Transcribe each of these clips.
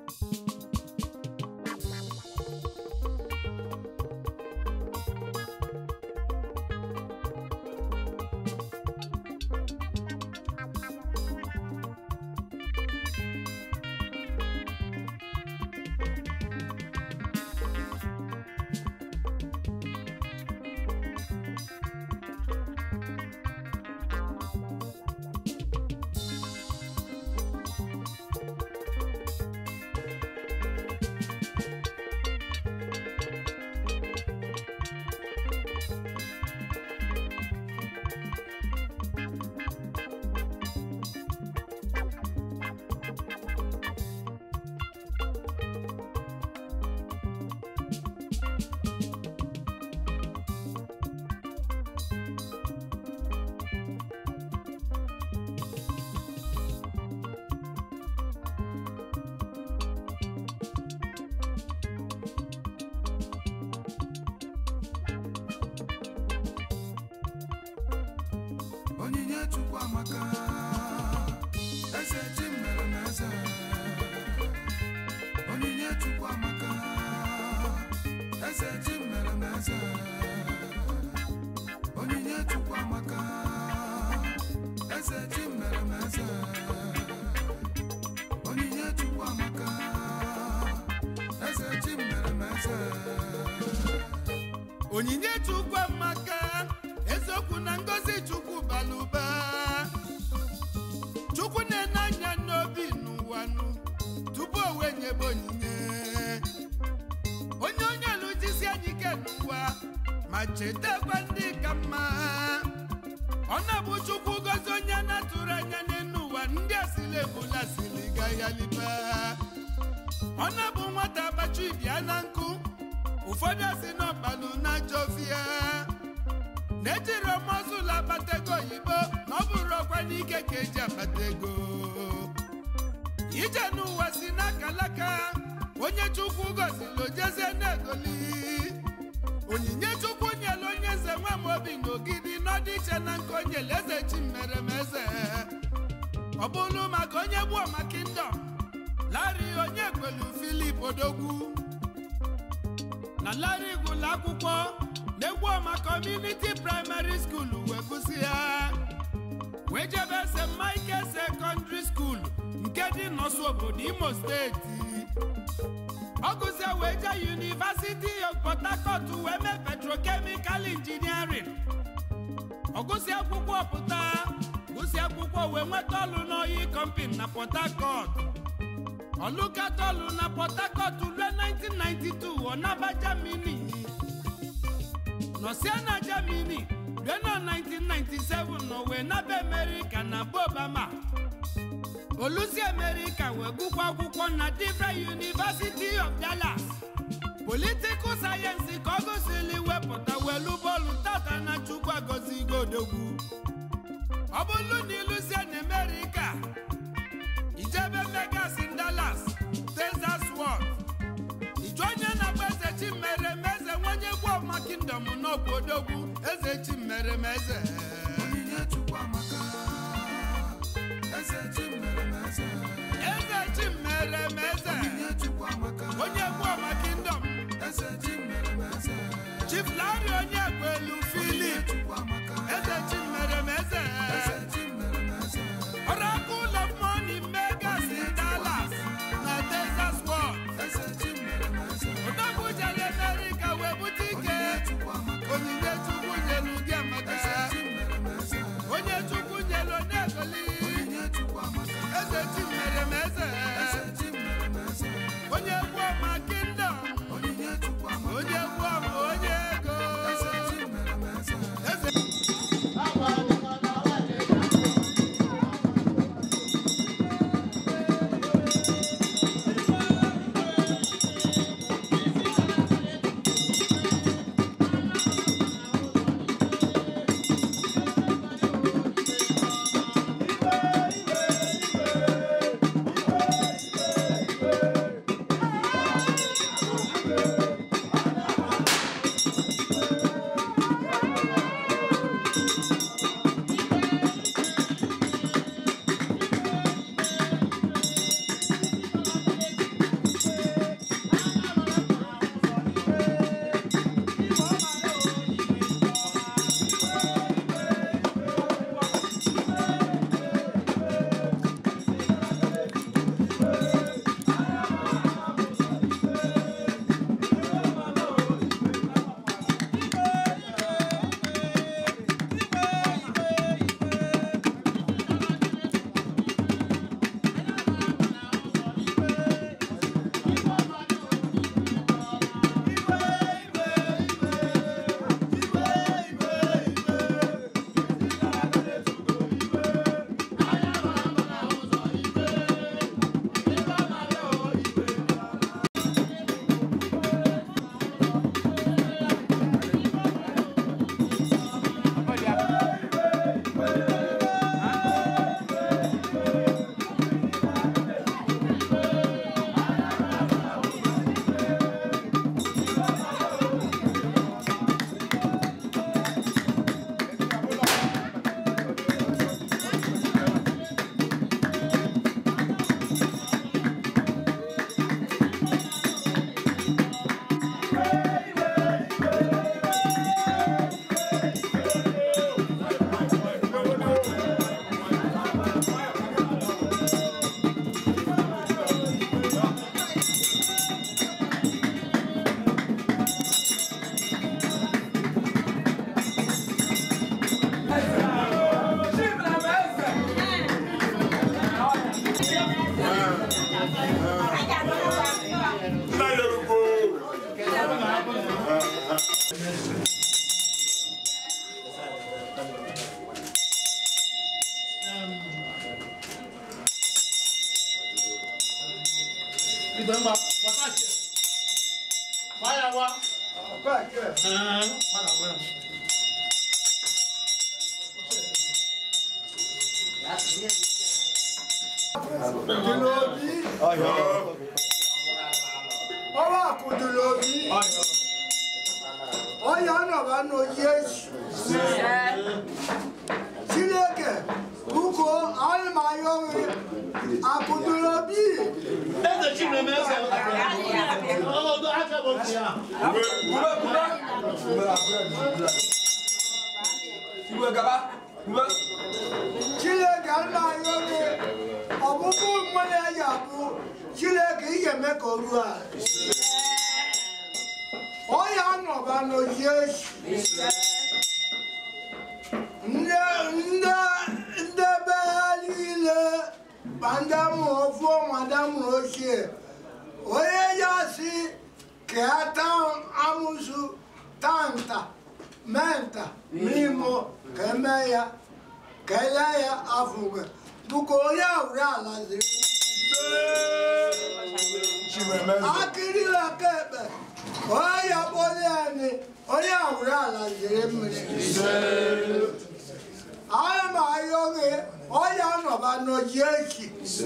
onyinye chukwu amaka eze chi mere m eze onyinye chukwu amaka eze chi mere m eze onyinye chukwu amaka eze chi mere m eze onyinye chukwu amaka eze chi mere m eze onyinye chukwu amaka eziokwu na ngozi chukwu bara ụba chukwu na-ene anya n'obi n'ụwa nụ tupu o wee nyebe onyinye onye onye lụjisi anyị ike n'ụwa ma chetakwa ndị ka mma ọ na-abụ chukwu gozi onye na-atụrụ anya n'elu ụwa ndị asịrị ebula siri ga ya liba ọ na-abụ nwata abacha ibia na nkụ ụfọdụ asị n'ọbalụ na-ajọ fia na-ejiri ọmọzụlụ akpata ego oyibo na ọ bụrụ ọkwa n'ike ka eji akpata ego ije n'ụwa si n'akalaka onye chukwu gozili ojezie na-egoli onyinye chukwu nyere onye eze nwa m obi na ogidi n'ọdị iche na nke onye eze chi mere m eze ọ bụrụ maka onye gbuo ma kingdom lari onye kwelu filip odogwu na Larry gụlụ akwụkwọ n'egwu ọma kọmuniti praịmarị skuul wee gụsị ya wee jebe St. Michael sekọndịrị skuul nke dị n'ọsụ obodo Imo steeti ọ gụsịa wee jee University of Port Harcourt wee mee petrochemical engineering ọ gụsị akwụkwọ pụta gụsị akwụkwọ wee nweta ọlụ n'oyi company na Port Harcourt ọlụkatọlụ na Port Harcourt rue 1992 ọ naba Germany nọsịa na Germany rue na 1997 nọ wee naba America na bụ Obama olusi America wee gụkwa akwụkwọ na different University of Dallas political sayensị ka ọ gosili wepụta welu bọọlụ tata na Chukwu agọzigo odogwu ọ bụrụ na ilusie na America ijebe Vegas in Dallas Texas World iju onye na-agba eze chi mere m eze nwenye gbuo ma kingdom n'ọbụ odogwu eze chi mere m eze onyinye chukwu amaka eze chi mere m eze eze chi mere m eze onyinye chukwu amaka onye gbuo ma kingdom eze chi mere m eze Chief Larry onye kwelu onyinye Philip chukwu amaka eze chi mere m eze eze chi mere m eze Oracle of Money Megas in Dallas na Texas World eze chi mere m eze odogwu jere America wee bute ike onyinye chukwu amaka onyinye chukwu nyelu gị eze amaka chi mere m eze onye chukwu nyelu onegoli onyinye chukwu amaka eze chi mere m eze eze chi mere Igbe mgba, gbata ake. Gba ya wa. Ee, ọ ga-agwa ya. Kùdùlóbí. Ọba kùdùlóbí. Ọya nọba nọ Yesu. Chineke buko alụmayọghị akụdùlóbí. Eze Chineme eze. Ọnọdụ aka bụ nke ya. Chineke alụmayọghị ọbụbụ mmadụ ya bụ Chineke ihe eme ka o ruo ala. Ọya nọba nọ Yesu. ndị ndị ndị be ha niile ma ndị mụrụ ofu ma ndị mụrụ ochie onye ya si ka ya taa amụsụ taa nta mee nta n'imo ka eme ya ka ele ya afụgwe bụka onye awụrụ ala ziri akịrịla ka ekpe onye ya kpọrọ ya ni onye awụrụ ala ziri mmiri ana m ayọ gị ọya nọba n'oji echi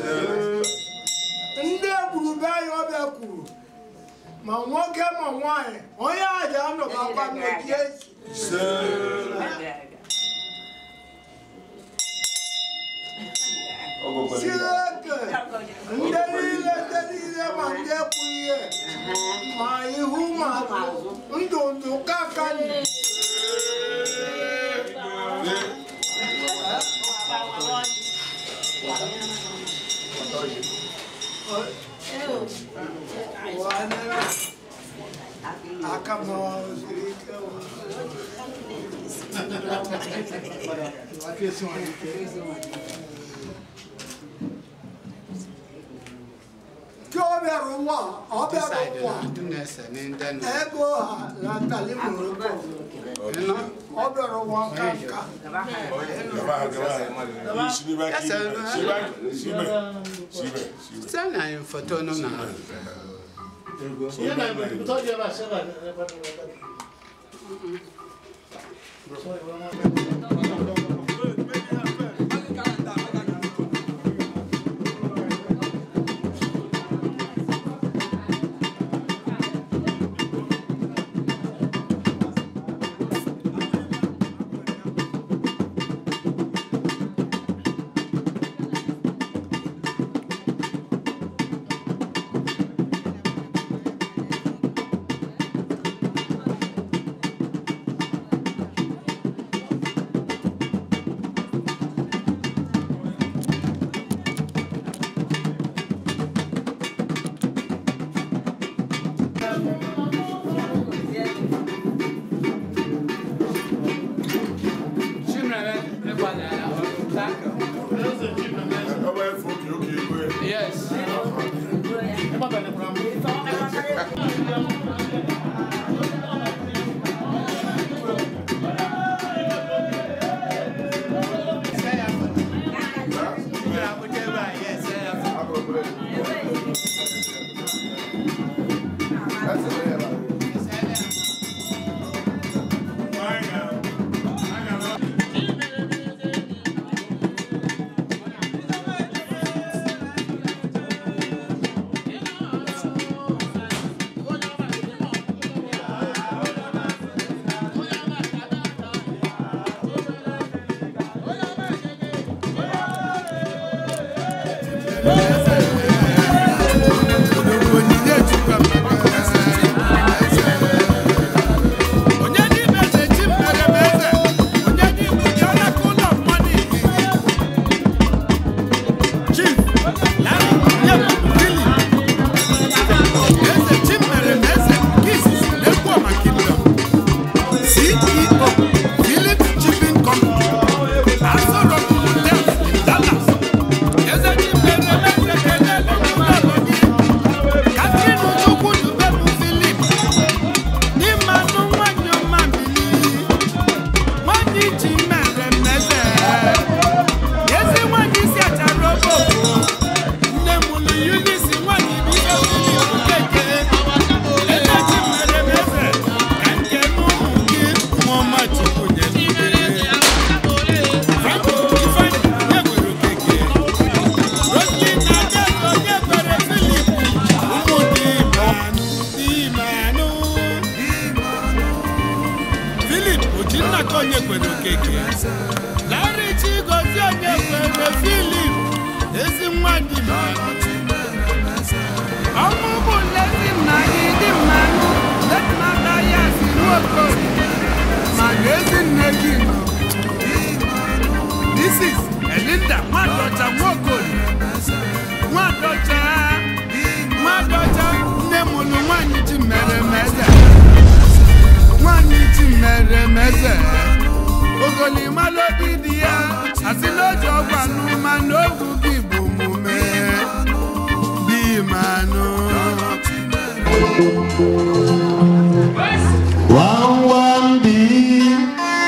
ndị egwurube anyị ọbịa kwuru ma nwoke ma nwanyị onye aja anọbakwa n'oji echi chineke ndị niile ndị niile ma ndị ekwu ihe ma ihu ma azụ ndụ ndụ kakani aka m siri ike ka ọ bịara ụwa ọ bịara ụwa ego ha natali moroko ọ bịara ụwa nka nka Send na foto no na. Ihe na mgbe ntọ dị ebe a sị ebe a ebe a ebe a. Eze Chineme eze. Yes. Ebe a bịara mbụ. Yes. okeke larị chigozi onye kwere filip ezi nwa dị mma ọnwụ bụ nlezi nna gị dị mmanụ ledinata ya si nwokorie mana ezi nne gị nọ Mrs. Elinda Nwadọcha Nwokorie Nwadọcha Nwadọcha nne mụrụ nwanyị ji mere meze nwanyị ji mere meze ogolimalodi di ya asị n'oji ọgwụ anụma n'ogwu gị bụ omume dị manụ Wawambi,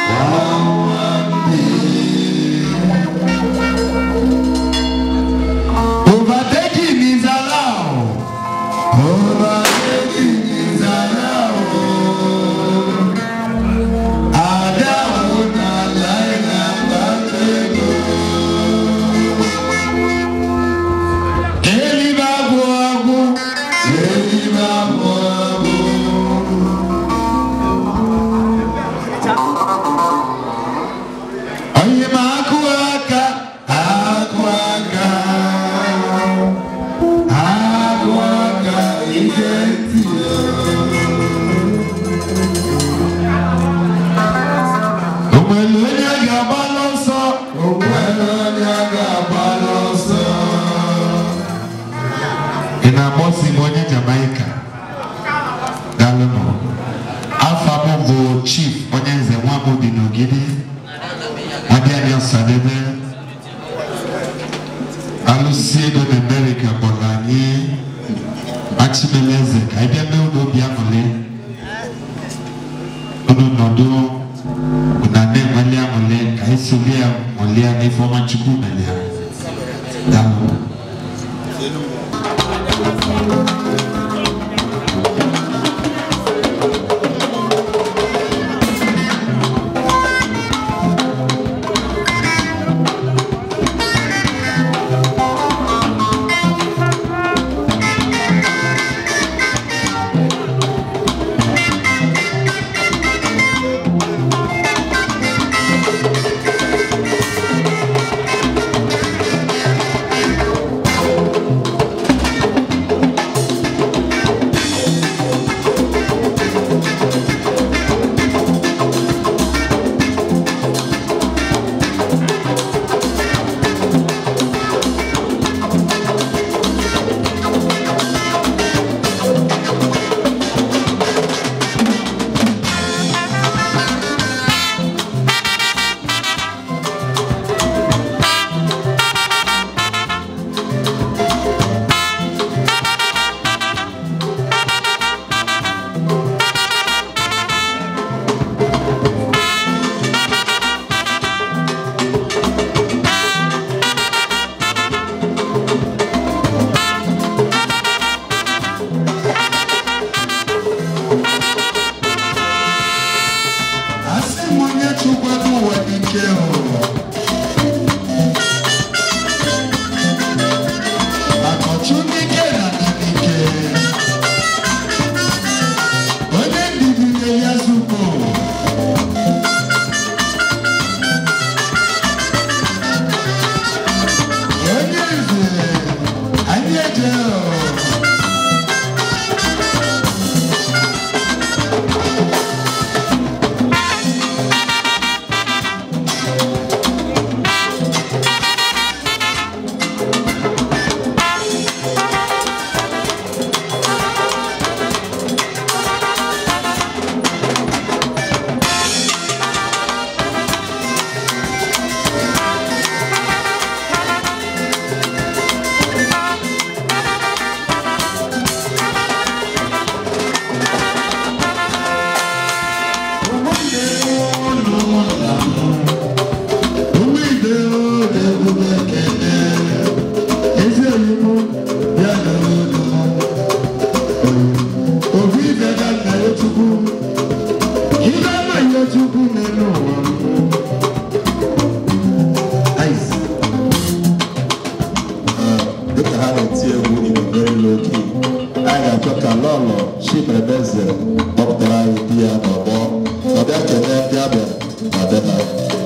overtaking is allowed. Overtaking is allowed. Adamu na laina batego. Eliba buagu, eliba buagu. Onye ma akụ aka, akụ aka, akụ aka, ije ntị ya. O nwere onye ga-agba n'ọsọ, o nwere onye ga-agba n'ọsọ. Ị na-agbọsi m onye Jamaica? Daalụnụ. Afa m bụ Chief onye nze nwa m dị n'ogidi. Abịa bịa sadebe alụsị ego na Amerịka kpọrọ anyị Achimeleze ka anyị bịa mee ụlọ obi aṅụrị unu nọdụ na na-enweli aṅụrị ka anyị soli ya ṅụrịa n'ife ọma Chukwu mere ya daalụ asị m onye chụkwado ụwa n'ike o maka ọchụ n'ike na na n'ike onye ndidi na-eyi azụko onye nze anyị eje o dịka ha na-eti egwu igbo very low key anyị ga-achọ ka lọlọ chimemeze kpọpụtara anyị di ya n'ọgbọ ọ bịa kelee ndị abịa na be ha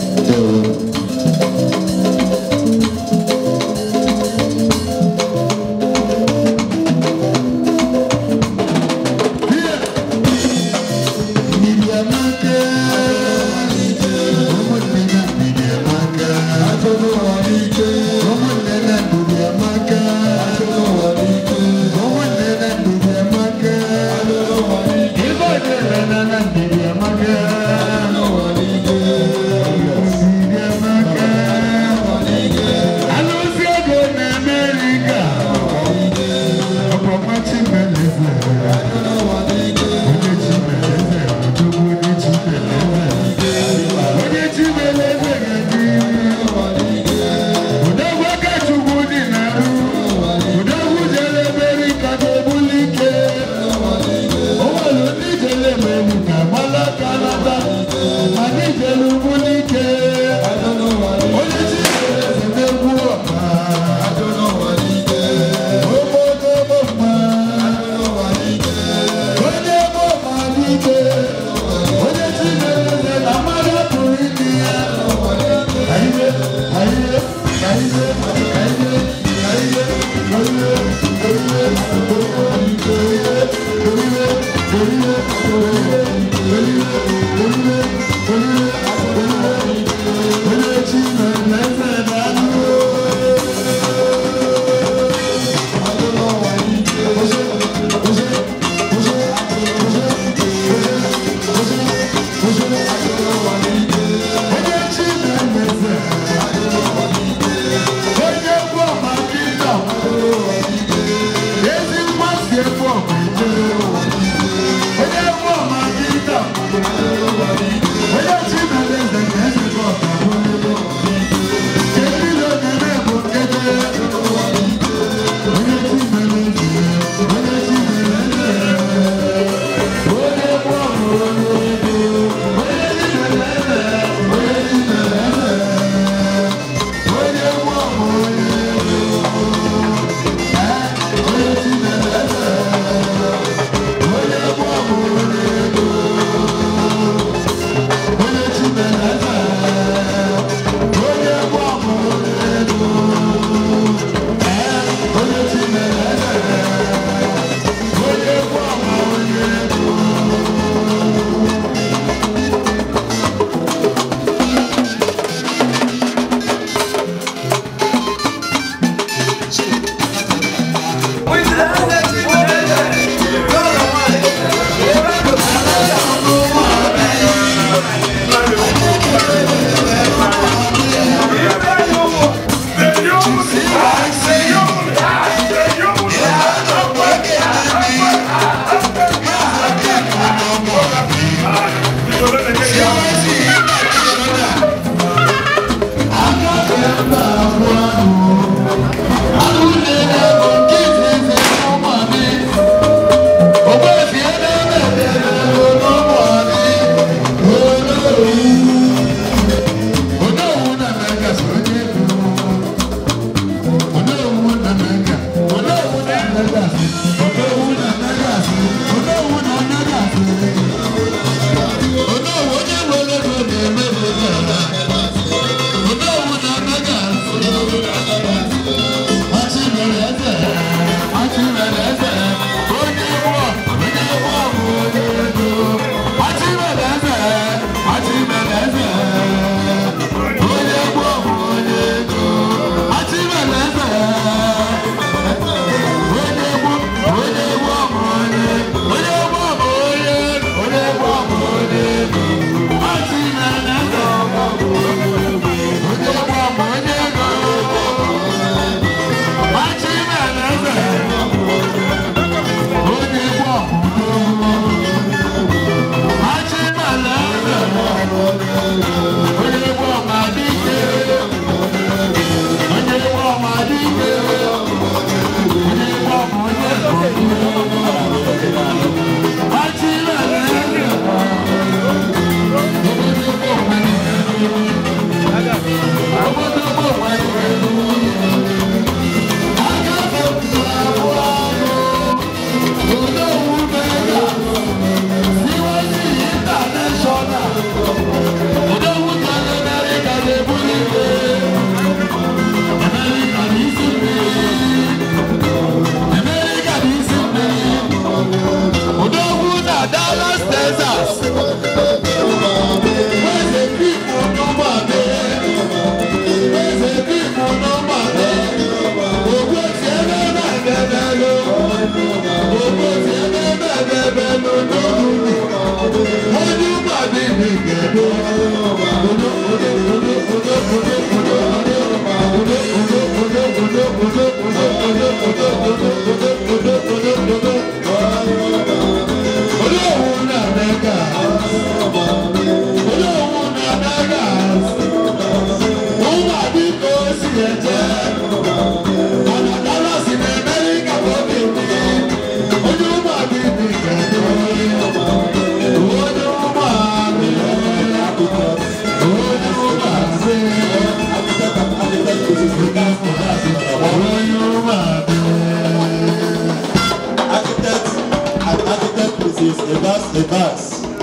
architect and architect Mrs. Evans Evans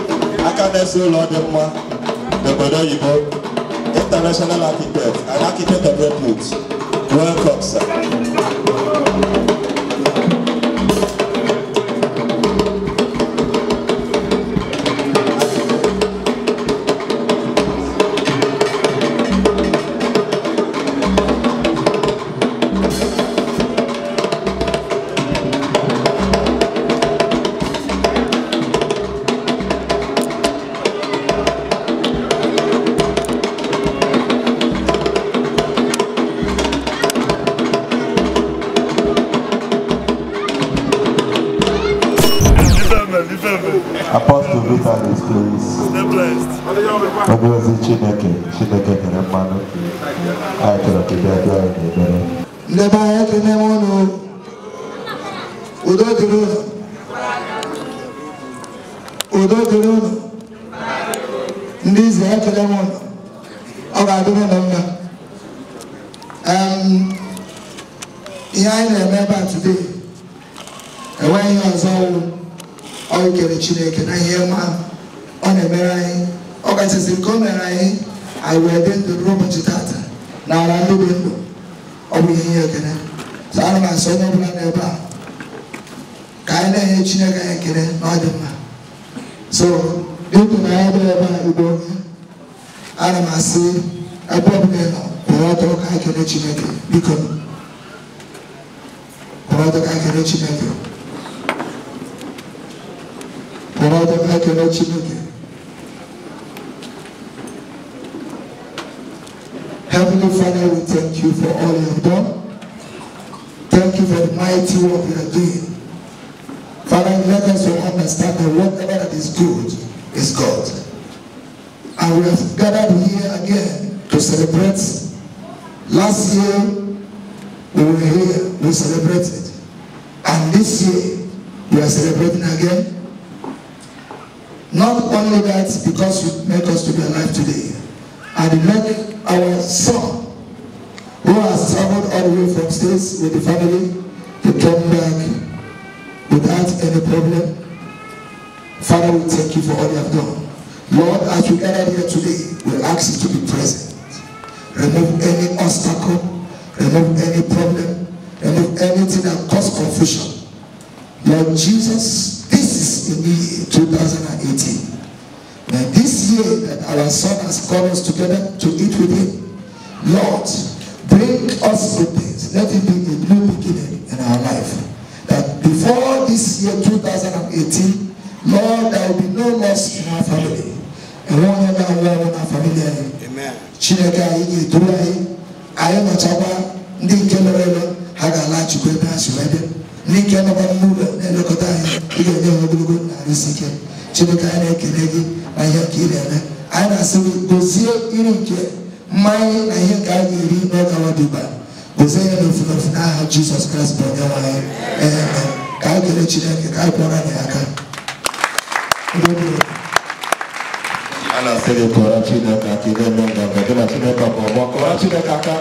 aka na-ese ụlọ dị mma n'obodo oyibo international architect and architect of repute welcome sir. Apostle Vitalis, please. Onye ozi Chineke, Chineke nyere mmanụ. Anyị chọrọ ka ị bịa bịa anyị n'ebere. ndị be anyị ekene m unu udo dịrị unu udo dịrị unu ndị izi ekele m unu ọ ga-adịrị unu mma Em, ihe anyị na-eme ebe a today enweghị ihe ọzọ wụ ọ ikere chineke na ihe ọma ọ na-emere anyị ọ kachasị nke o mere anyị anyị wee dị ndụ ruo ụbọchị tata na ala ndị dị ndụ ọ bụ ihe ihe ekele so ana m asị onye ọbụla n'ebe a ka anyị na-enye chineke anyị ekele na ọ dị mma so dịtụ na anyị bịara ebe a igbo onye ana m asị ebe ọbụla ị nọ kwụrụ ọtọ ka anyị kele chineke biko kwụrụ ọtọ ka anyị kele chineke kwụrụ ọtọ ka anyị kele chineke Heavenly Father, we thank you for all you have done. Thank you for the mighty work you are doing. Father, let us all understand that whatever that is good is God. And we have gathered here again to celebrate. Last year, we were here, we celebrated. And this year, we are celebrating again. Not only that, because you make us to be alive today, and make our son, who has traveled all the way from states with the family, to come back without any problem. Father, we thank you for all you have done. Lord, as we gather here today, we ask you to be present. Remove any obstacle, remove any problem, remove anything that cause confusion. Lord Jesus, this is in the year 2018. Now this year that our son has called us together to eat with him, Lord, bring us good things. Let it be a new beginning in our life. That before this year 2018, Lord, there will be no loss in our family. And one year now, one in our family. Amen. Chineke anyị ga-eduru anyị anyị nọchakwa ndị nke nọrọ ebe ha ga-alaghachikwa ebe ha si wee bịa ndị nke nọkwa n'ụlọ na-elekọta anyị ị ga-enye ha ogologo na arụsi ike chineke anyị na-ekele gị na ihe nke ị na-eme anyị na-asị gị gozie iri nke mmanya na ihe nke anyị ga-eri n'oge awa dịba gozie ya n'ofu n'ofu n'aha jizọs kraịst bụ onye nwe anyị Amen. ka anyị kelee chineke ka anyị kpọrọ anyị aka Udo dịrị. A na-asị gị kọrọ Chineke aka ị na-eme nganga gị na Chineke bụ ọgbọ kọrọ Chineke aka.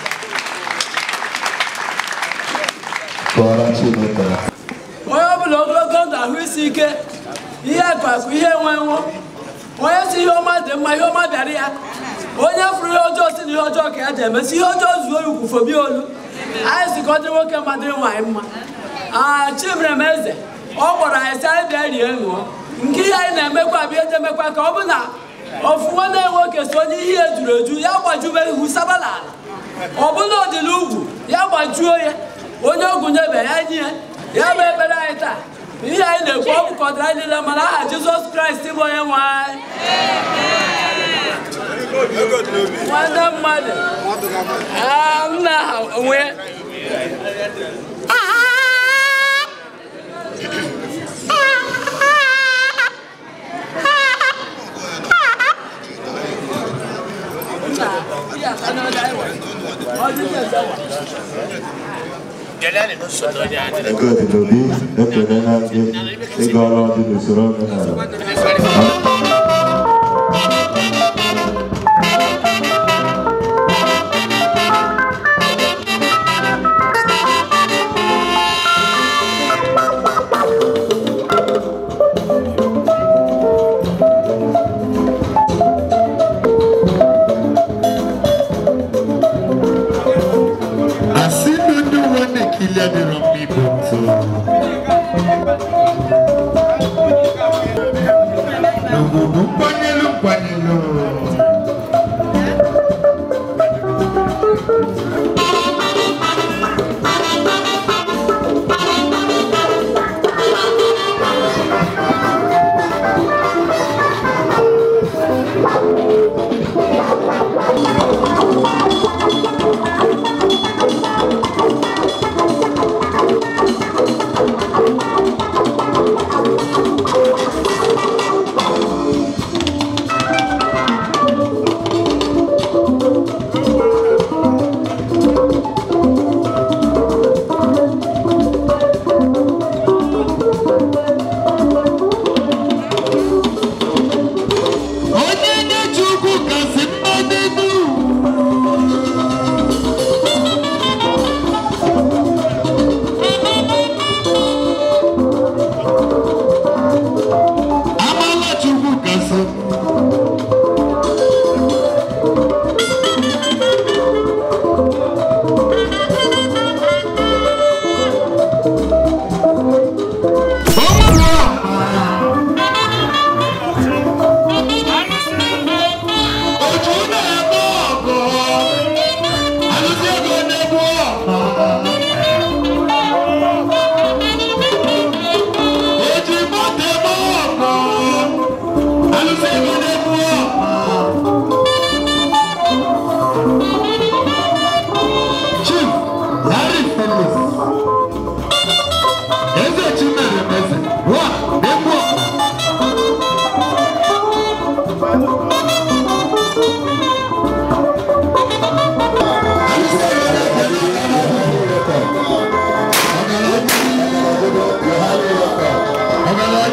Kọrọ Chineke aka. onye ọbụla ogologo ndụ ahụ isi ike ihe akpakụ ihe enwe enwo onye si ihe ọma dị mma ihe ọma bịara ya onye fụrụ ihe ọjọọ si na ihe ọjọọ ka ya ji emesi ihe ọjọọ zuo ya ukwu fobi olu anyị si ka ọ dịrị nwoke mma dịrị nwaanyị mma aa chimerem eze ọ kpọrọ anyị si anyị bịa rie ṅụọ nke ihe anyị na-emekwa abịa eji emekwa ka ọ bụ na ofu nwanne ya nwoke so onye ihe ejuru eju ya gbajube ihu sabala ala ọ bụ na ọdịla ugwu ya gbajuo ya onye ọgwụ nyebe ya nye ya ya bụ ekpere anyị taa ihe anyị na-ekwu ọ bụkọtara anyị niile mana aha jizọs kraịst bụ onye nwe anyị nwanne mmadụ Ah, m na aha onwe Ego dị n'obi ekelela gị ịga ọrụ dị n'usoro omenala. Así no no van a quilar de rompi punto. No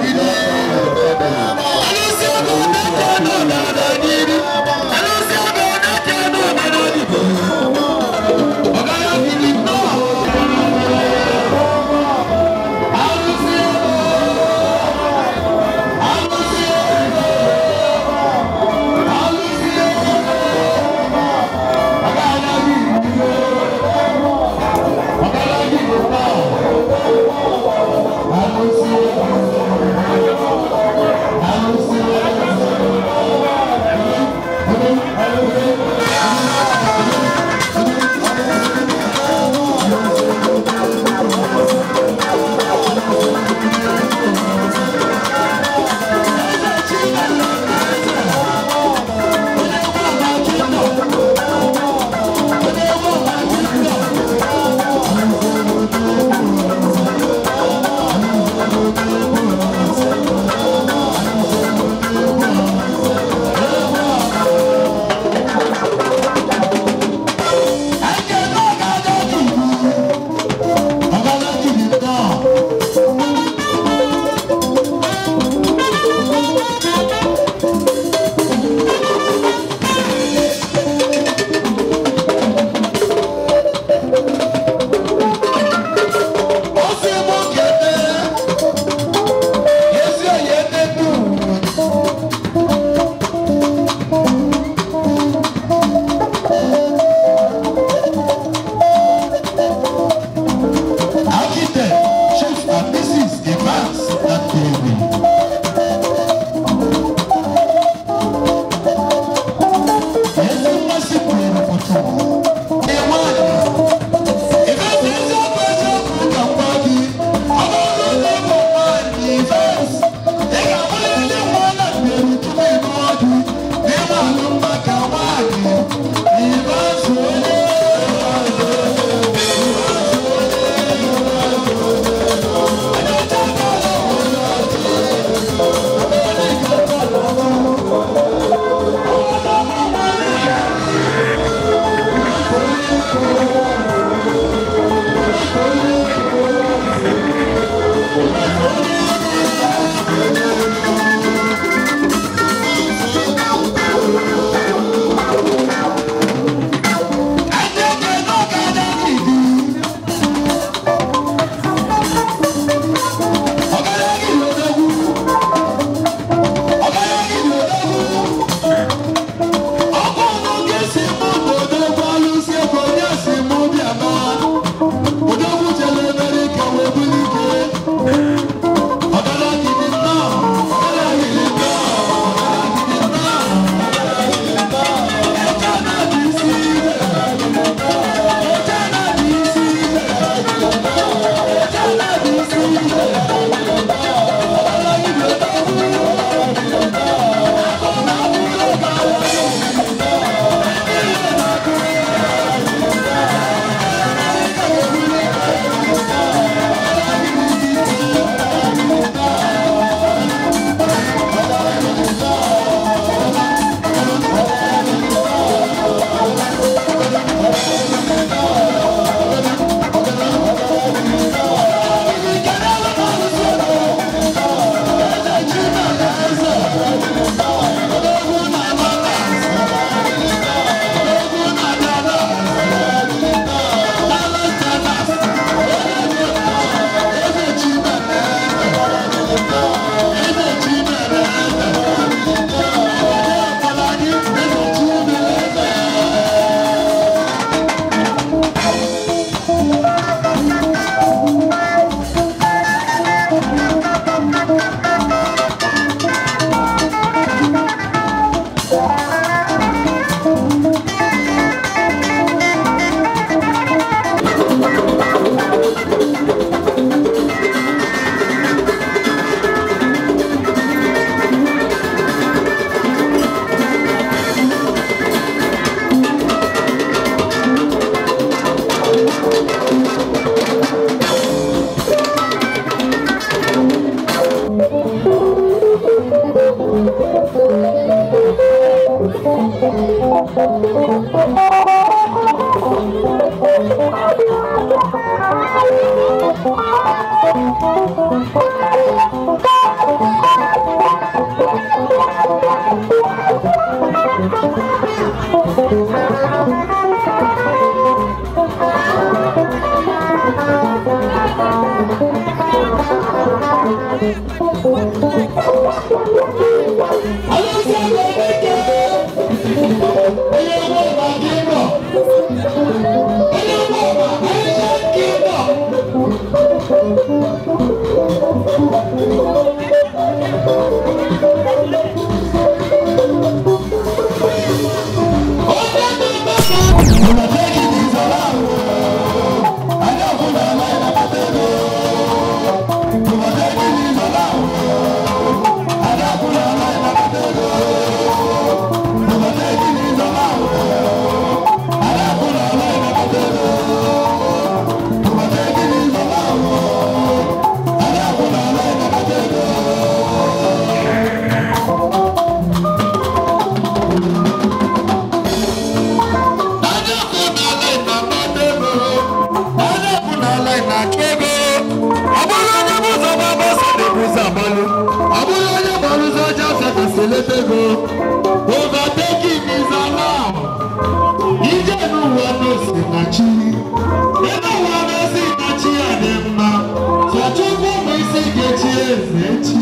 Thank you. Overtaking is allowed. Ije n'ụwa n'osi na chi. Ebe ụwa n'osi na chi ya dị mma. Sọchukwu bụ isi ga-echi eze echi.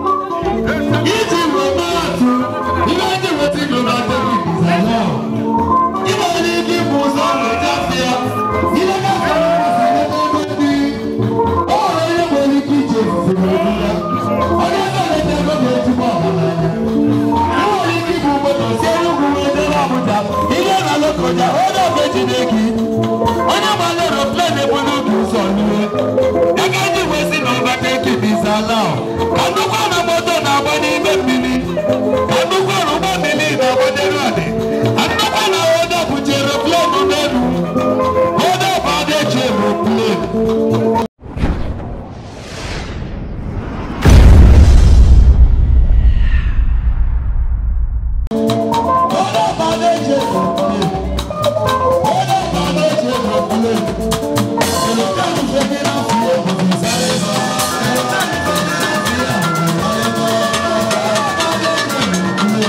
Iji weta atụ, ihe ndị weta gị overtaking is allowed. Ị nwere ike ịbụ ụzọ nlọtafịa. Ihe gafere ụzọ n'ebe ndị. O nwere onye nwere ike ije efufe n'obi ya. Onye ga-eleta ego ga-ezigbo ọgaranya. Enwere ike ịbụ moto si Enugu wee jere Abuja. Ihe na Lokoja, onye ọbụla ejide gị. Onye gbara aeroplane ebulu gị ụzọ n'ihe. Ego ndị wee si na overtaking is allowed. Ka nnukwu na moto na-agba n'ime mmiri. Ka nnukwu na ụgbọ mmiri na-agba n'elu anị. Ka nnukwu na onye bụchi aeroplane n'elu. Onye bụ ada eji aeroplane. Thank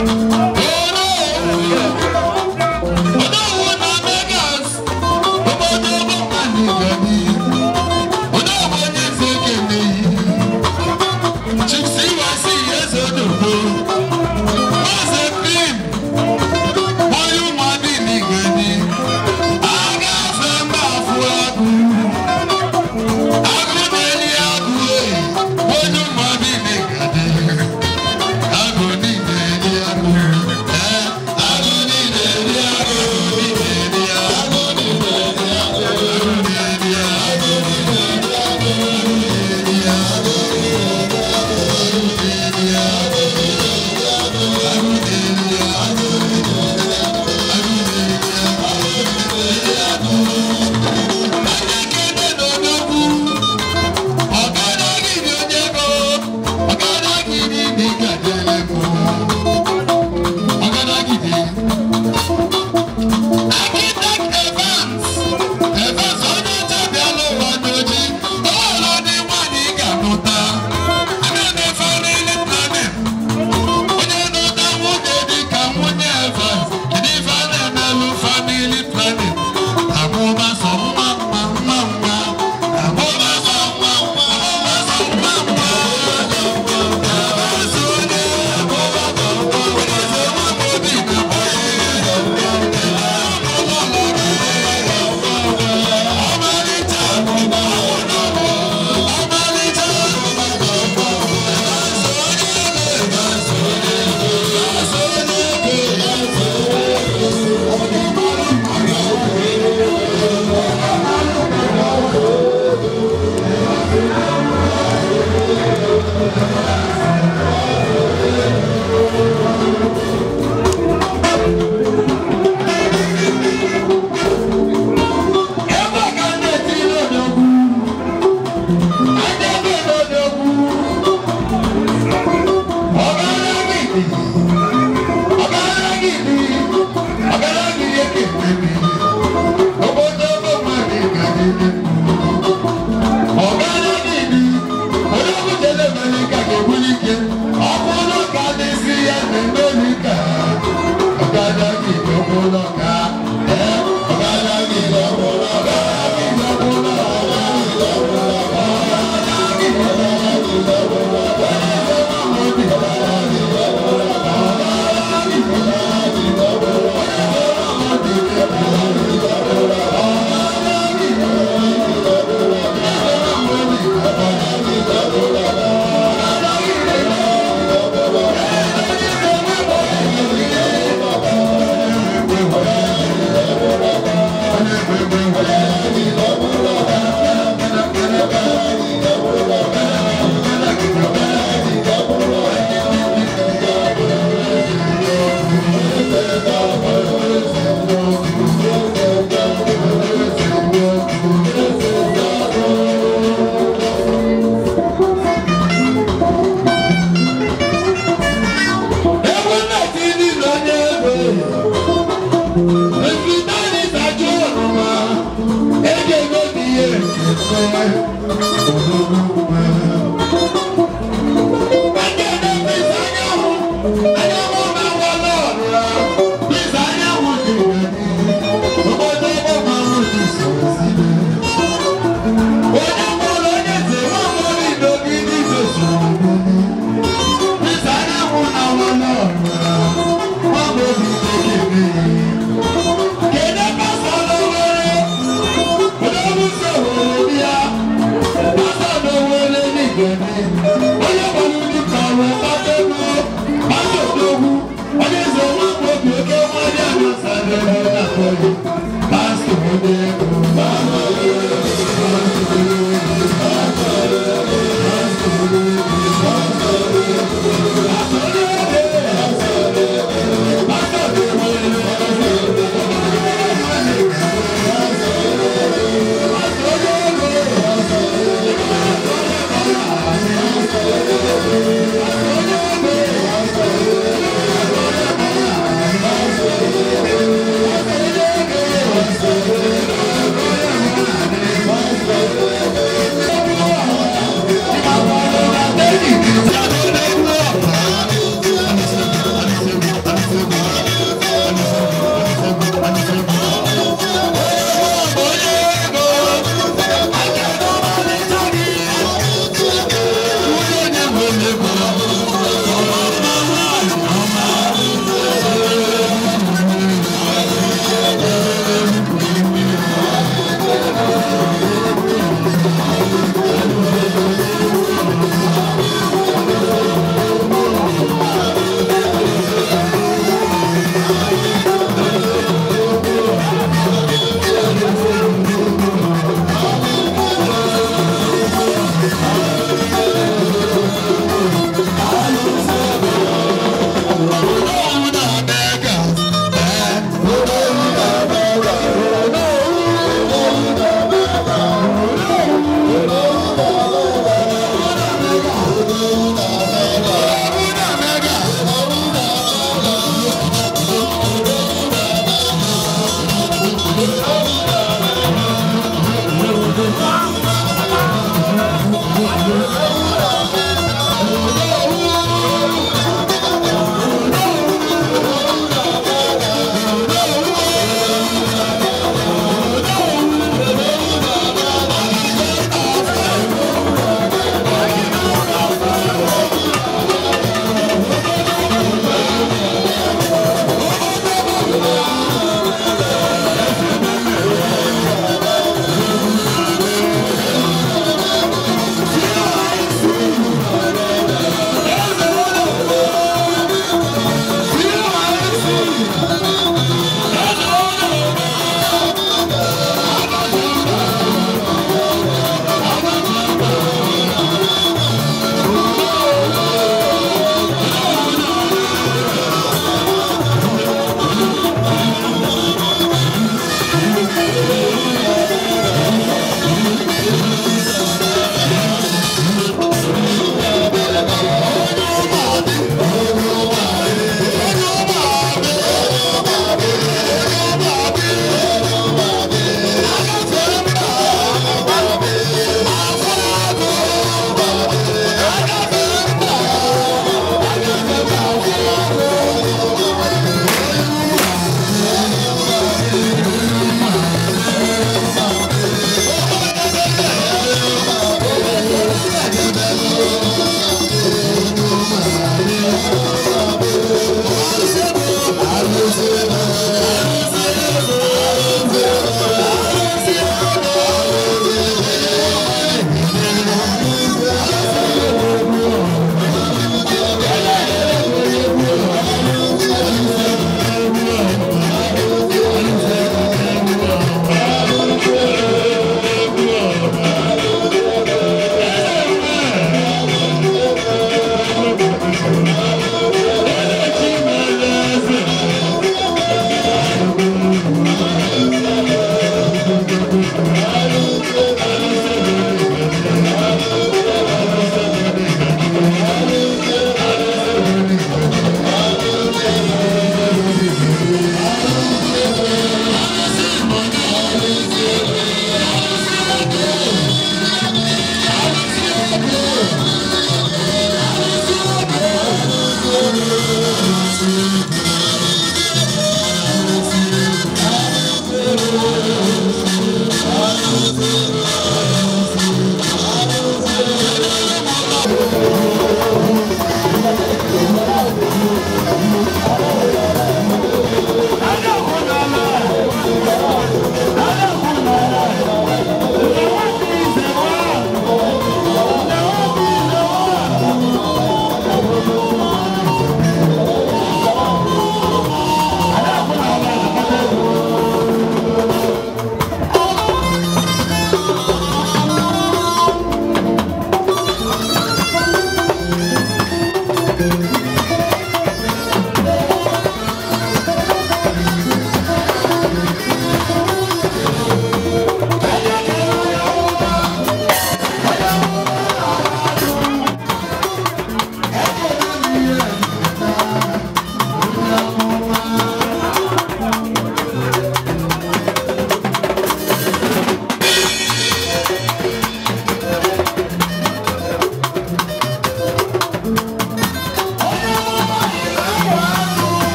Agụ niile dị agụ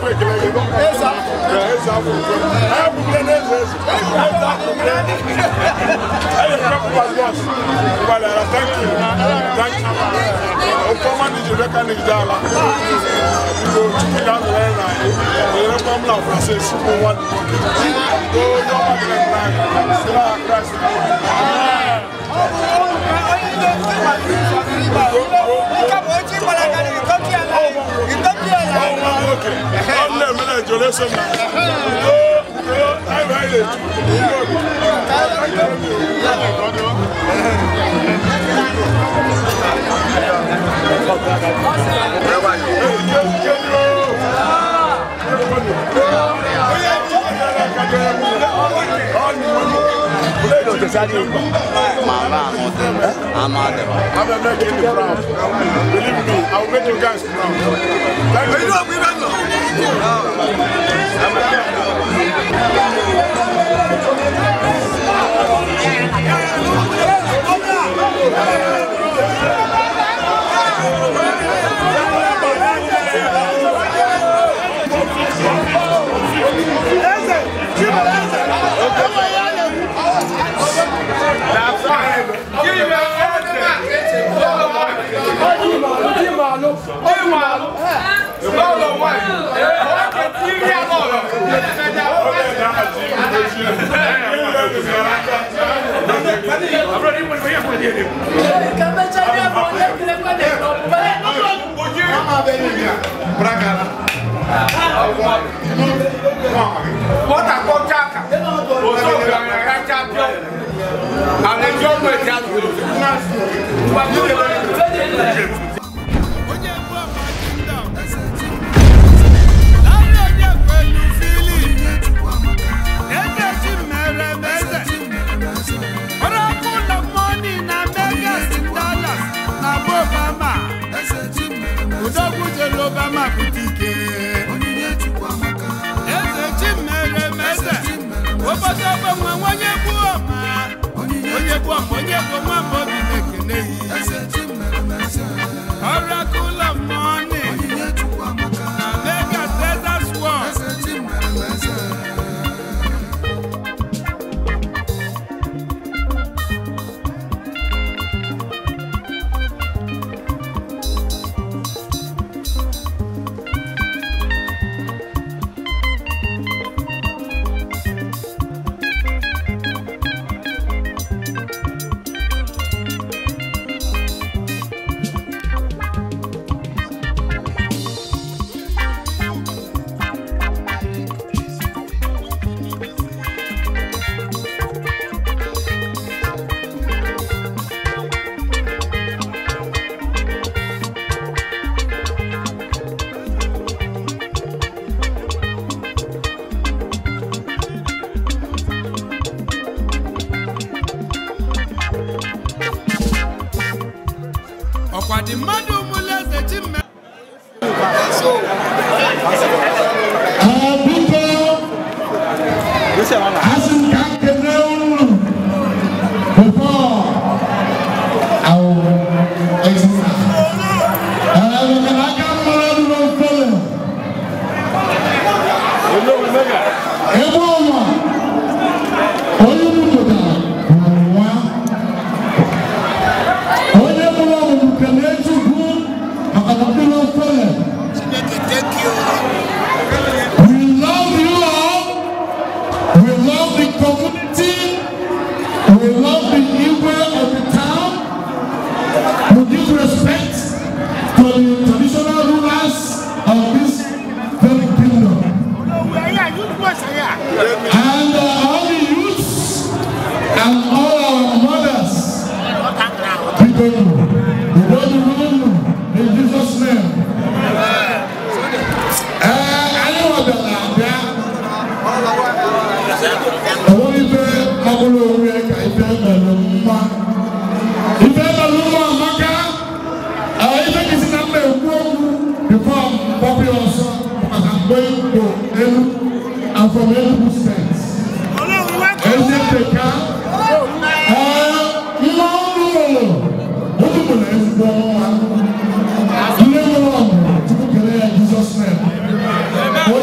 na-ekwe ekele gị eze afọ ukwe anyị bụgide n'eze eze eze afọ ukwe anyị ekwe bọs gbalịara thank you thank you oke ọma na iji beka na ije ala biko chukwu ga-anọrọ na anyị onyerekwa m na francis bụ nwanne nwoke onye ọma dị na anyị si na kraịst ọnwa nwoke ọ na-emere ejole so na anyị anyị I'm making you proud. Believe me, I will make you guys proud. Thank you. onye bụ ọma kingdom narị onye kwelu fili eze chi mere m eze ọrọkụ na mọni na megas dollars na bụ obama udogwu jere obama pụta ike eze chi mere m eze obodo ogbenwe onye bụ ọma onye bụ ọma onye bụ nwa ma obi na-ekene ya Oracle of money. Na Vegas Desert World. ọkwa dị mmadụ mụlụ eze chi mme Asị m ka m kene unu before I will exit. Eh, maka na aka mmadụ dị n'ofele. Ebe ọma, onye mụpụtara bụ nwa. Onye mụrụ ọmụmụ kene Chukwu maka na ndị n'ofele. We love you all. We love the community. We love the Igwe of the town. We give respect to the traditional rulers of this very kingdom. And uh, all the youths and all our mothers. People, we don't rule in Jesus' name. Uh, anyone that are there, àwọn ife ọbụla onwe ka ife mere mma ife mere mma amaka àwọn ife kisi na mma ekwu okwu bifo mgbapụ ya ọsọ maka mgbe igbo elu and from enugu steeti ezi nteka ee nwa ọrụ ụlọ otu bụ na ezigbo nwa nne nwere ọmụrụ tupu kelee ya jizọs nem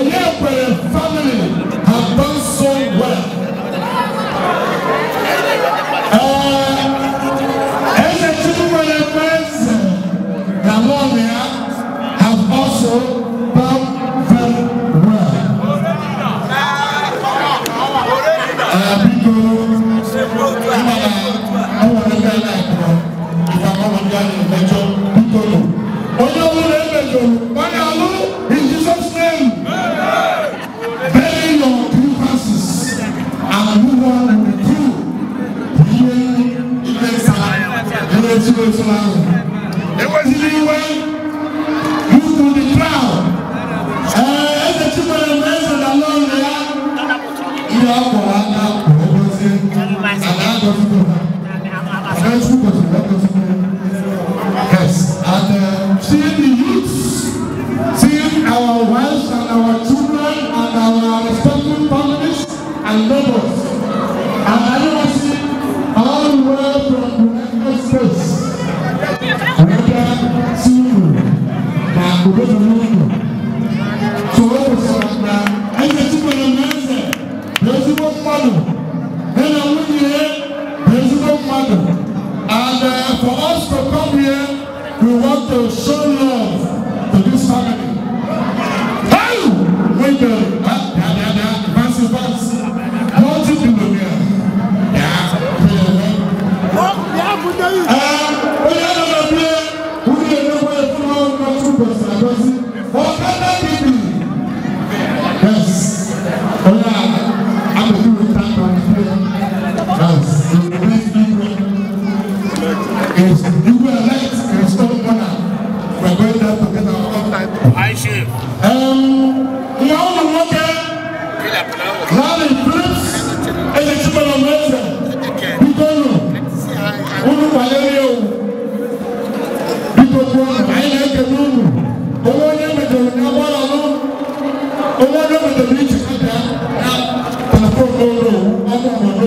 ndị akpọrọ aka wee gozie ana agọzigo ha Chukwu gọziri agọzigo yes and uh, seeing the youths seeing our wives and our children and our respective families and neighbors and I know see all the way from United States whether single na obodo n'ụlọ so o kwesịrị na eze chikwere na eze bụ ezigbo mmadụ ya na nwunye ya bụ ezigbo mmadụ and uh, for us to come here we want to show love to this family. Hey! Wait there. Ah, yeah, yeah, yeah. Fancy, fancy. Multi-billionaire. Yeah. Yeah. Eh, onye nọ na bie, nwunye na-enwe efu n'ọrụ na Chukwu kwesịrị agọzi. Ọkada bibi. Yes. Onye a amụrụ ụta nọ n'ime. Yes. The best people is you were elect in stone honor. We're going there to get our own time. I should. Um, nwa ụmụ nwoke Larry Phillips ezechukwu na mmeeze biko nụ unu kwanyere ya owu biko kwuo nụ anyị na-ekele unu onwe onye mejọrọ ya gbara nụ onwe onye mejọrọ iji kata ya telefon n'ụlọ ọmụ obodo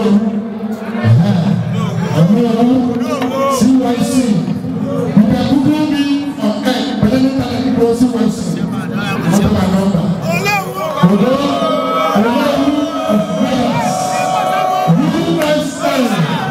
ọmụ CYC you can google me on air but then you can go CYC number by number. Odo Olewu of Vegas USA.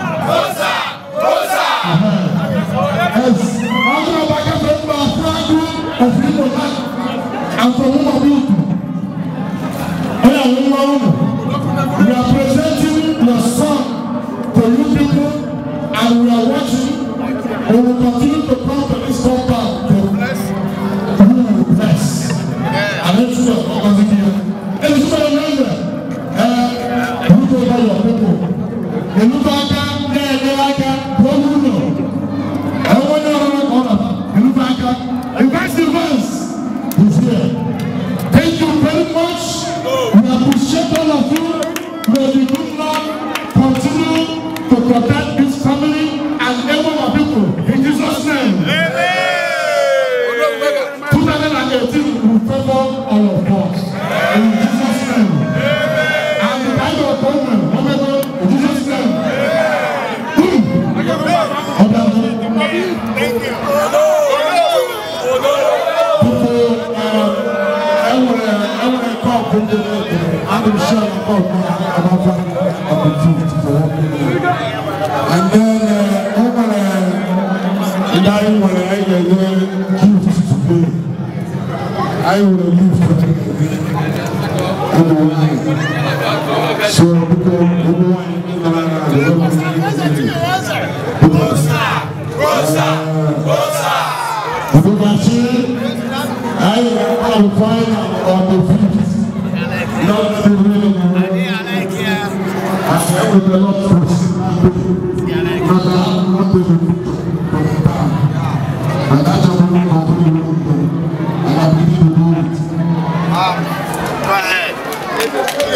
Yes, ọdún ọba kẹfẹ ń bá Fúrágù of Igbo land and from Umabuku. Oya àwọn ọmọ ọmọ we are presenting your son to you people and we are watching we will continue to come to this compound to bless you will bless. Ale tu ọkọ ti di ya. Ebi tí wọ́n yọ ẹ̀ ẹ̀ ìlú tó bá yọ púpọ̀. Ìlú tó aka ní ẹ̀dẹ́ aka wọ́n mú nù. Ẹ̀wọ́n ní ọ̀rọ̀ ọ̀rọ̀ ọ̀rọ̀ ìlú tó aka. Invest invest is here. Thank you very much. We appreciate all of you. May the good Lord continue to protect this family and every of people in Jesus' name. Amen. 2018 will favor all of us. In Jesus' name. And the kind of appointment, whatever, in Jesus' name. Hmm. Ọ̀dà mi. People, uh, enwere enwere kọọpụ ndị na-ekele. Adị m sure na kọọpụ na-agbafa of the truth for one minute. And then, uh, o nwere ndị anyị nwere anyị ga-enye gift today. anyị nwere lift ụmụ nwanyị so biko ụmụ nwanyị ndị nọ na ala Obogachi, anyị ga-akwalify on the fifth, not the real one. And I will not proceed, not not the And that's what we continue to do. And I believe we do it. Go ahead.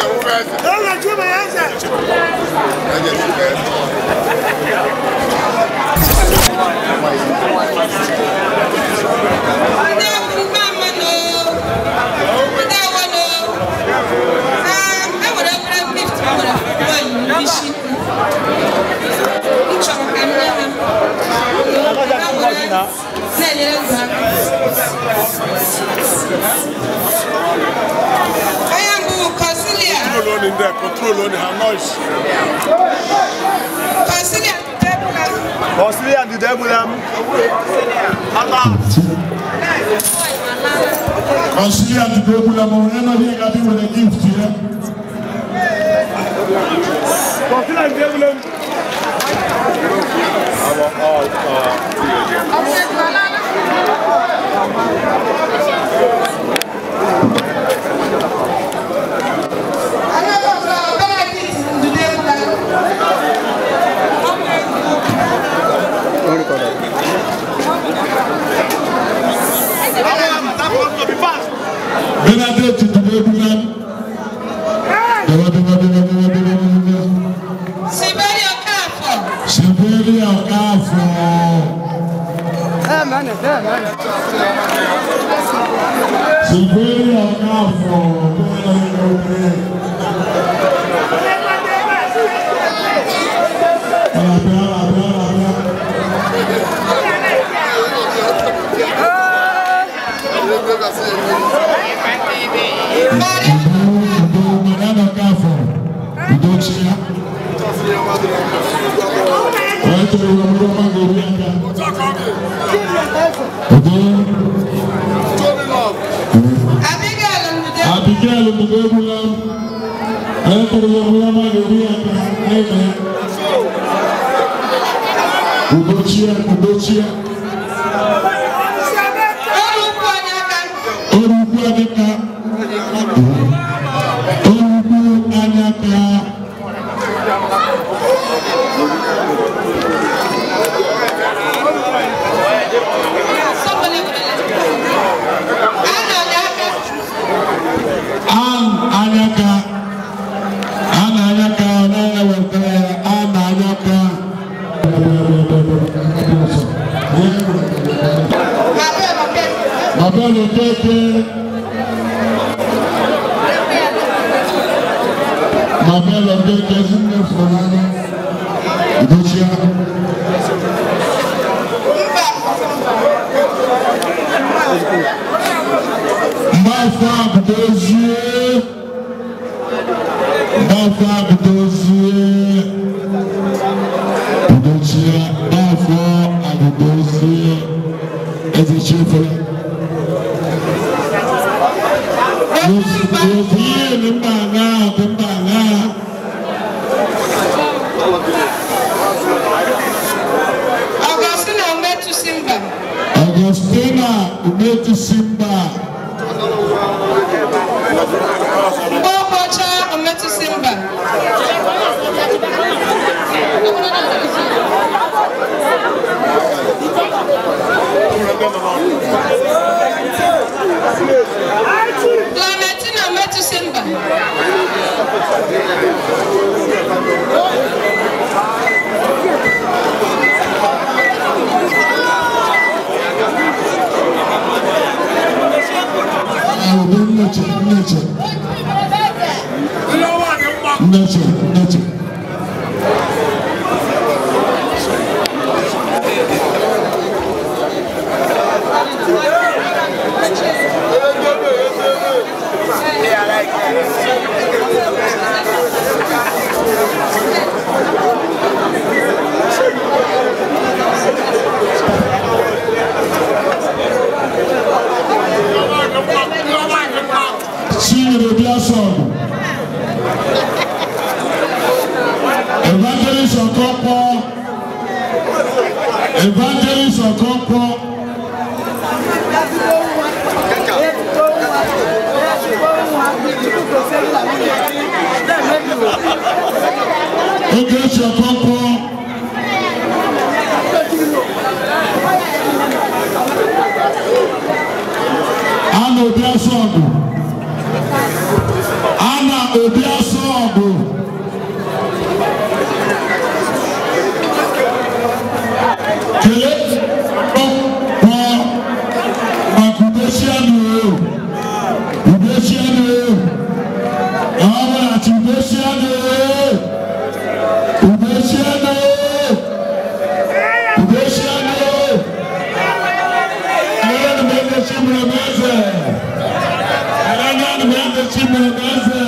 Control on in there, control on her noise. Kọ̀sílẹ̀ àdìdẹ́ múlẹ̀ mú. Bàbá. Consilia to go to the Morena, we got him with a gift here. Kọ̀sílẹ̀ àdìdẹ́ múlẹ̀ mú. Benedict to the Bulan. Dewa, dewa, dewa, dewa, Sylvia Kafo, bẹ́ẹ̀ ni obìnrin. Àlàbíà, àlàbíà, àlàbíà. Udo, Madame Kafo, Udo Chia. Watu wa Magori aka. Udo. Abigail Mugebulam. Watu wa Magori aka. Amen. Udo Chia, Udo Chia. Orúkú Adéka. Orúkú Adéka. An Adéka. An Adéka ọ̀nà ẹ̀wẹ̀tẹ̀ An Adéka. Bàbá mi kéèké. Bàbá mi kéèké sí ní ìfọ̀nà. Ìdókíá. Mbafa Abudozie. Mbafa Abudozie. Ìdókíá. Mbafa Abudozie. Ezi Chifre. Yóò ní mbàngá ọ̀dí mbàngá. Augustina Umetu Simba. Augustina Umetu Simba. Mbokocha Umetu Simba. Clementina Umetu Simba. Obi nneche nneche nneche nneche. Chinyere Biasọ̀bù. Evangelist Okonkwo. Evangelist Okonkwo. Ogechi Okonkwo. Anna Obiasọ̀bù. Anna Obiasọ̀bù. Kelee ọkpọ maka udesianụ o. Udesianụ o. Ọbụlachi udesianụ o. Udesianụ o. Udesianụ o. Ele não me deixa me mesa. Ele não me deixa me mesa.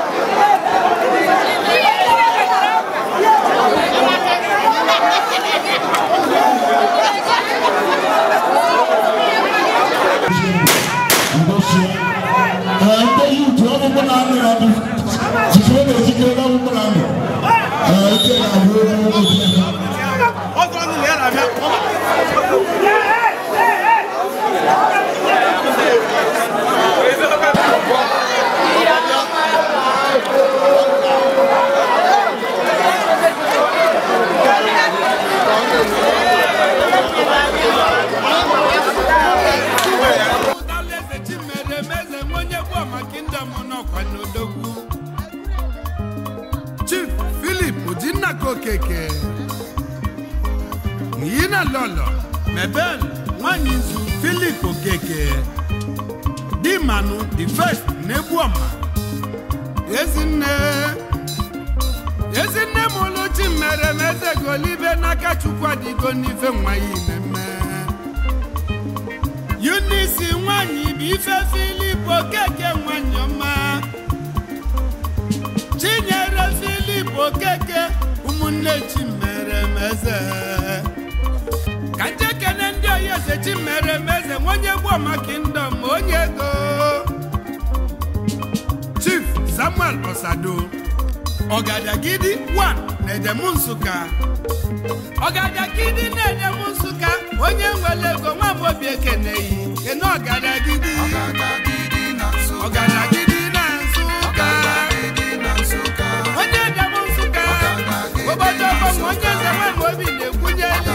Thank you. nna lọlọ mebel nwanyị nzu filip okeke di manụ the first n'egbuọma ezinne ezinne m oluchi mere m eze golibe n'aka chukwu adịgo n'ife nwa ya imemme unisi nwanyị bụ ife filip okeke nwanyị ọma chinyere filip okeke ụmụnne chimere m eze ka njekene ndị oyi eze chimere m eze nwenye gboma kingdom onye ego chief samuel osado ọgadagidi 1 na-edem nsụka ọgadagidi na-edem nsụka onye nwere ego nwa m obi ekeneghị kene ọgadagidi ọgadagidi na nsụka onye edem nsụka obodo ọgbọnwa onye eze nwa m obi na-ekwunyeli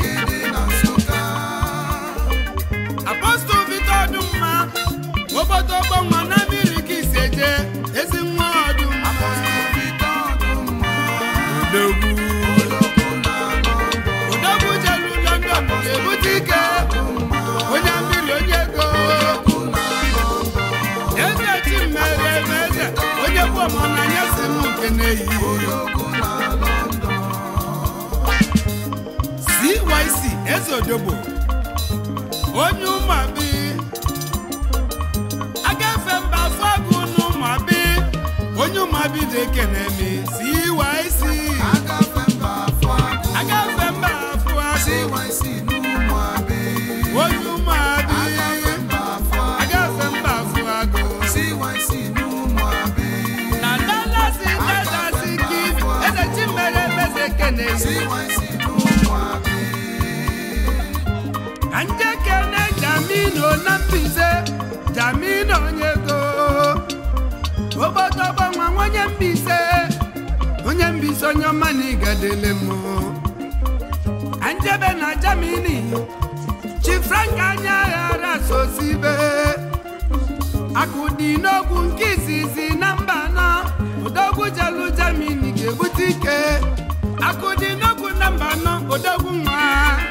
apọstụl vito ọdụmma obodo ọgbọnwa na mmiri ka iseje ezi nwa ọdụmma odogwu odogwu jelu london ga-ebute ike onye mmiri onye ego eze chi mere eme eze onye bụ ọmụnanya si m nke na-eyi cyc eze odogbo onye ụmụabi agafe mba afọ agụ n'ụmụabi onye ụmụabi dị ekene mi cyc agafe mba afọ agụ onye ụmụabi agafe mba afọ agụ na dallas texas kif eze chimere emeze ekene ka nje kene jamino na mbize jamino onye go obodo gbanwa onye mbise onye mbise onye ọma na ịgadele m anjebe na jamini chi frank anya ghara sosibe akụ dị n'ogwu nke izizi na mba nọ odogwu jelu jamini ga-ebute ike akụ dị n'ogwu na mba nọ odogwu nwa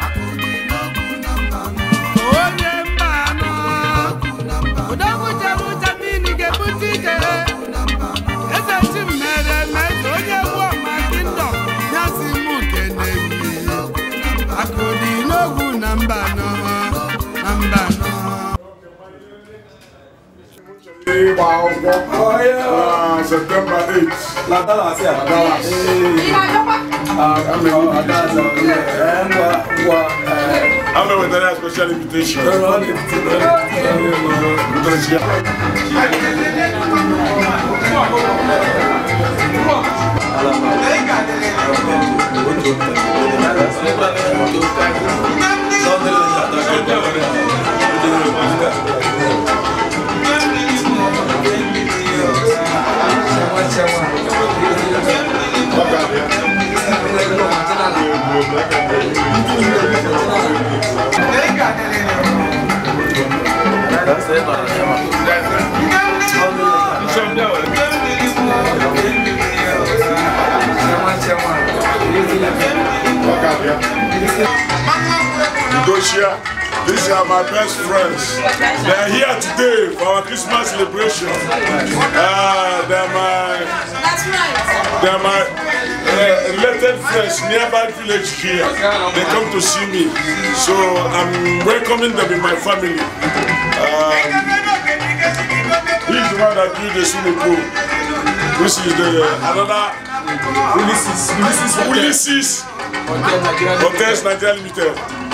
onye mba nọ odogwu jelu jamini ga-ebute ike eze chi mere meze onye bụ ọma kingdom ya si mụ keneyi akụ dị n'ogwu na mba nọ na mba nọ Ịgba akwụkwọ na Septemba 8 na Dallas. I'm with a special invitation. Doshia, these are my best friends. They are here today for our Christmas celebration. Uh, they're my, they're my uh, related friends, nearby village here. They come to see me, so I'm welcoming them in my family. Um, he's the one that built the swimming pool. This is the another Ulysses. Ulysses. Ulysses. Hotels Nigeria Limited.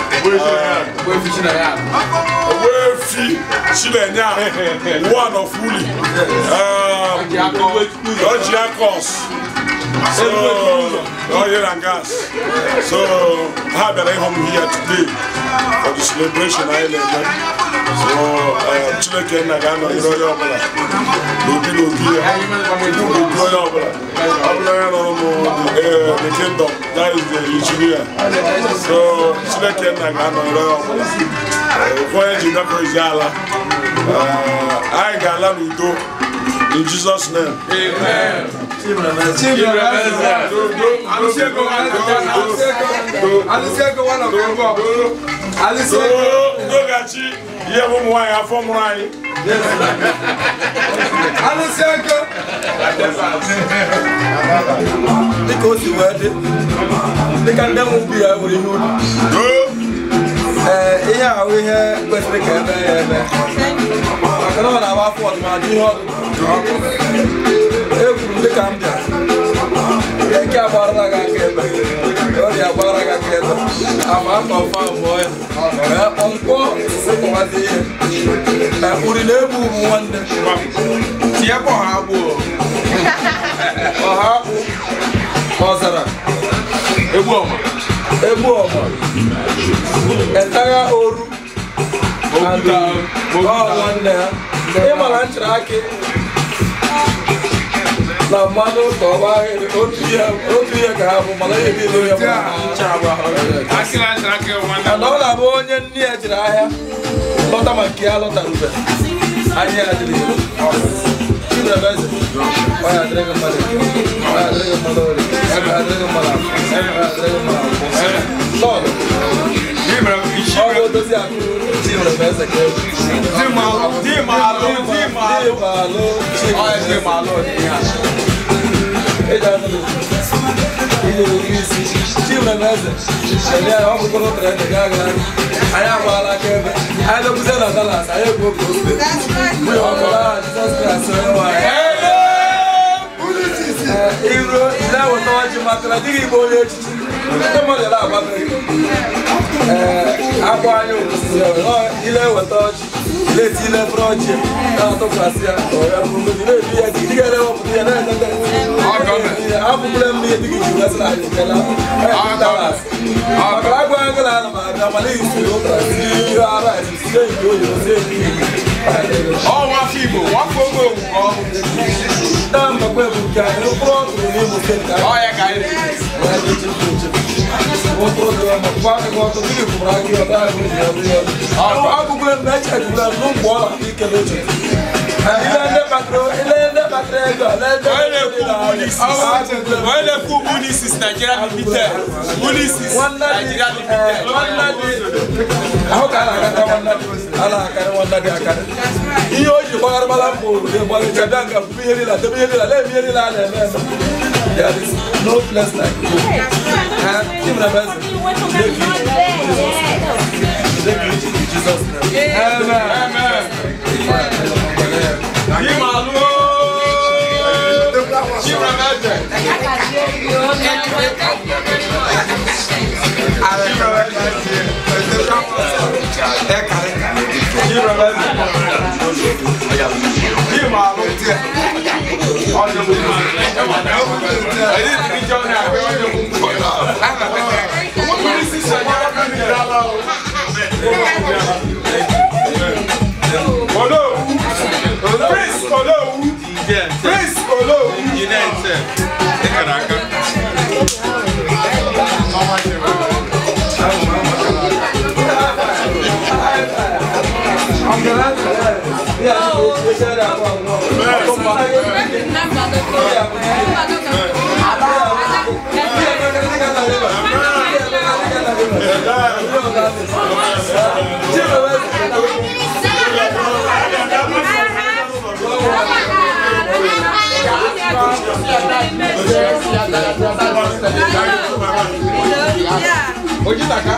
Wefi Chilenya, one of Uli. Um, Ojiakos. So, oil and gas. So, how did I come here today for the celebration island? So, uh, Chineke Nagano, you know, you're Lobi Lobi, Lobi Lobi, I'm the kingdom, that is the engineer. So, Chineke Nagano, you know, Voyage in the Yala. I got a Ludo. In Jesus' name. Amen. Alisiego one of them go. Alisiego. Ndogachi ihe bụ ụmụ nwaanyị afọ mụrụ anyị. Alisiego. dịka o si wee dị dịka ndị nwe ubi ya nwere ihe ubi ee ihe ahụ ihe kwesịrị ka eme ya eme maka na ọ na-agba afọ ọdụmadụ ihe ọdụ ekwuru dịka m bịa eke agbarala gị aka ebe ọrịa agbara gị aka ebe ama aka ọfa mụọ ya wee kpọmkpọ sịkọwazi ihe uri na-egbu ụmụ nwanne Tie kwa ha gbuo. ọha akpụ ọzara Egbu ọma. egbu ọma etagha oru Okwuta. ọ nwanne ha ịmara nchara akị na mmanụ ka ọ gbaa ahịrị otu ihe otu ihe ka ha bụ mana ihe niile ya bụ nchara bụ ahụ Akịla nchara akị nwanne. mana ọ na-abụ onye nne ya jiri ahịa lọta ma nke ya lọtarube ahịa ya dịrị Chibremeze, ọ ya dịrị gị mmadụ ọ ya dịrị gị mmadụ ori ọ ya dịrị gị mmadụ afọ ọ ya dịrị gị mmadụ afọ lọọdụ ọ bụ odozi akụ Chibremeze ka ewu Di malụ. Di malụ. Di malụ. Malụ Ọ ya di malụ dị ya. eji anụrụ ihe oke isi Chibremeze enye ya ọ bụkọrọ trend gaa gaa anyị agbaala aka ebe anyị lekwuzie na Dallas anyị egwu oke ofe mgbe ọ bụla aha Jizọs Kraịst onye nwe anyị iru na-eweta ọjị maka na dịghị igbe onye echichi ndị mmadụ na-agbabeghị ee akwa anya osisi ile eweta ọjị ileti ile efere ọjị na-atụkwasị ya ọya bụrụgodị na-ebi ya dị ga na-ewepụta ya na-enete abụgbure m ihe dịghị ji wesịrị anyị kela maka agwa agụ na ana m abịa mana isiri ụtara sie ara sie nke oyibo sie nke Ọ nwafọ Igbo. Nwafọ oge owu ka ọ bụ. taa mbakwa ebu nke anyị mkpụrụ ọkụrụ n'Imo steeti ka Ọ ya ka anyị na-eji. agụgụle m echegụle m n'ụgbọ ọla ike n'oche ile ndị kpatara ile ndị kpatara ego Onye na-ekwu Unisys. Onye na-ekwu Unisys Nigeria Limited. Unisys Nigeria Limited. nwanne dị ahụ ka a na-agata nwanne dị a na-akarị nwanne dị akarị ihe o ji gbagharịbala mbụ gbalịcha bịa nga bụ ihe niile debe ihe niile na-eme ihe niile a na-eme eme There is no place like home. And Chibremeze, make it make it in Jesus' name. Amen. Di malụ. Chibremeze. Di malụ. Ọ dị mma. Anyị dị njọ na abịa ọ dị mma. Unisys Nigeria Limited. Olo. Prince Olo. Prince Olo. Ojitaka.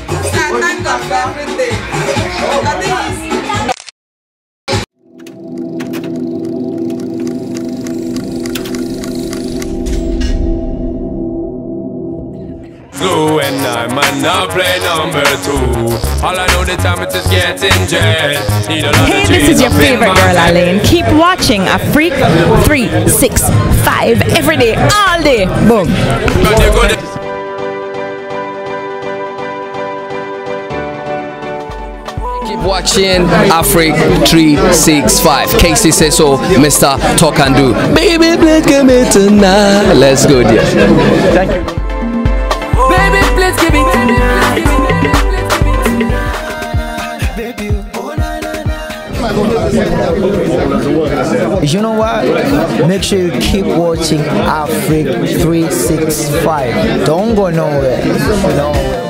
Slow and I'm on now play number two. All I know the time it is getting jet. Need a lot Hey, of this is cheese your up in favorite my girl, head. Alain. Keep watching a Freak 365 every day, all day. Boom. Keep watching Afrik 365. Casey says so, Mr. Talk and Do. Baby, please give me tonight. Let's go, dear. Thank you. Baby, please give it to me. Baby, you know what? Make sure you keep watching Africa 365. Don't go nowhere. You know.